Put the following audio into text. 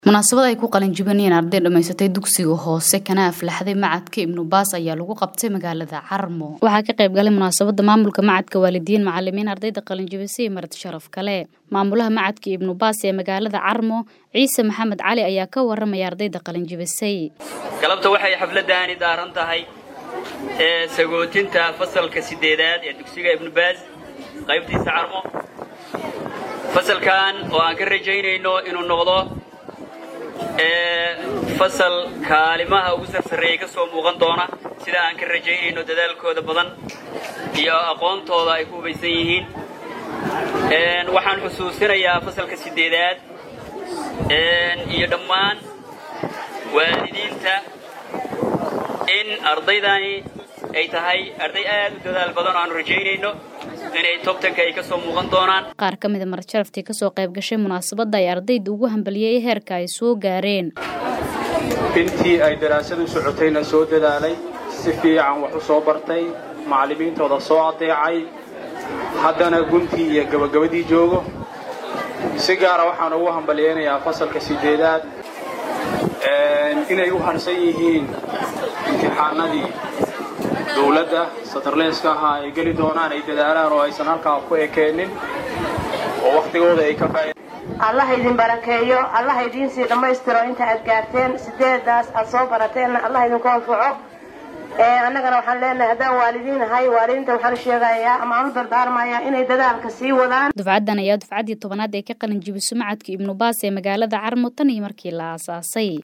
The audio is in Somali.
munaasabad ay ku qalinjibinayeen arday dhammaysatay dugsiga hoose kana aflaxday macadka ibnu baas ayaa lagu qabtay magaalada carmo waxaa ka qayb galay munaasabada maamulka macadka waalidiin macalimiin ardayda qalinjibisay iyo marti sharaf kale maamulaha macadka ibnu baas ee magaalada carmo ciise maxamed cali ayaa ka waramaya ardayda qalinjibisay galabta waxay xafladdaani daaran tahay ee sagootinta fasalka sideedaad ee dugsiga ibnu baas qaybtiisa carmo fasalkan oo aan ka rajaynayno inuu noqdo ee fasal kaalimaha ugu sarsareeyay ka soo muuqan doona sida aan ka rajaynayno dadaalkooda badan iyo aqoontooda ay ku hubaysan yihiin waxaan xusuusinayaa fasalka sideedaad iyo dhammaan waalidiinta in ardaydani ay tahay arday aad u dadaal badan oo aanu rajaynayno inay tobtanka ay ka soo muuqan doonaan qaar ka mida marjaraftii kasoo qayb gashay munaasabadda ay ardayda ugu hambaliyey heerka ay soo gaareen intii ay daraasadu socotayna soo dadaalay si fiican wax u soo bartay macallimiintooda soo adeecay haddana guntii iyo gabagabadii joogo si gaara waxaan ugu hambaliyeynayaa fasalka sideedaad inay u harsan yihiin imtixaanadii dowladda satarleeska ahaa ay geli doonaan ay dadaalaan oo aysan halkaa ku ekeenin oo wakhtigooda ay ka faaid allah idin barakeeyo allah idiin sii dhammaystiro inta aad gaarteen sideedaas aad soo barateenna allah idinku anfaco annagana waxaan leenahay haddaan waalidiin ahay waalidiinta waxaan sheegayaa ama aan u dardaarmayaa inay dadaalka sii wadaan dufcaddan ayaa dufcaddii tobanaad ee ka qalin jibiso macadka ibnu baas ee magaalada carmo tan iyo markii la aasaasay